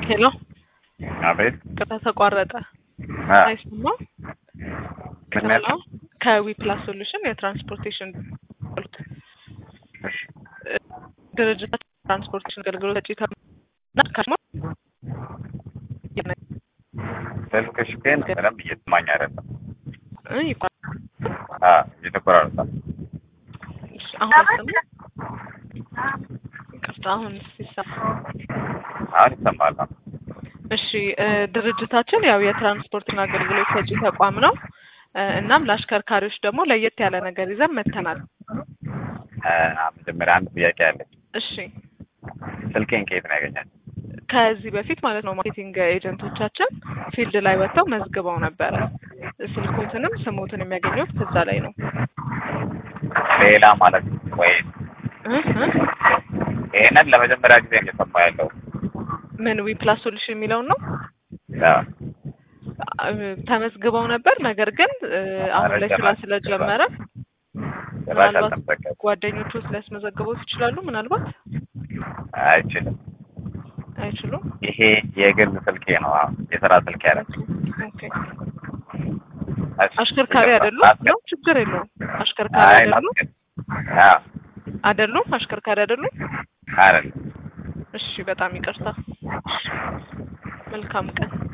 ሄሎ አቤት ቅጣ ተቋረጠ አ አይሰማም ምን ሄሎ ከዊ ፕላስ ሶሉሽን የትራንስፖርቴሽን እሺ ድርጅት ትራንስፖርቴሽን አገልግሎት ሰጪ ተመና ከማ ስልክሽ ግን በደንብ እየሰማኝ አይደለም። እ ይባል አ እየተቆራረጠ ነው። እሺ፣ አሁን አይሰማም ይቅርታ አሁን ሲሰማ አሁን ይሰማል። አሁን እሺ እ ድርጅታችን ያው የትራንስፖርትና አገልግሎት ሰጪ ተቋም ነው እ እናም ለአሽከርካሪዎች ደግሞ ለየት ያለ ነገር ይዘን መጥተናል አ መጀመሪያ አንድ ጥያቄ አለኝ። እሺ ስልኬን ከየት ነው ያገኛል? ከዚህ በፊት ማለት ነው ማርኬቲንግ ኤጀንቶቻችን ፊልድ ላይ ወጥተው መዝግበው ነበረ ስልኮትንም ስሞትን የሚያገኙት ከዛ ላይ ነው ሌላ ማለት ነው ወይ? እ እ ይሄንን ለመጀመሪያ ጊዜ ነው እየሰማሁ ያለው። ምን ዊ ፕላስ ሶሉሽን የሚለውን ነው አ እ ተመዝግበው ነበር ነገር ግን እ አሁን ላይ ስራ ስለጀመረ ጭራሽ ምናልባት አልተመዘገበም። ጓደኞቹ ሊያስመዘግቡት ይችላሉ ምናልባት አይችልም። አይችሉም ይሄ የግል ስልኬ ነው። አዎ የስራ ስልኬ አይደለም። ኦኬ አሽከርካሪ አይደሉም ነው ችግር የለውም አሽከርካሪ አይ አይደሉም ላስገድ- አዎ አይደሉም አሽከርካሪ አይደሉም አይደለም። እሺ በጣም ይቅርታ መልካም ቀን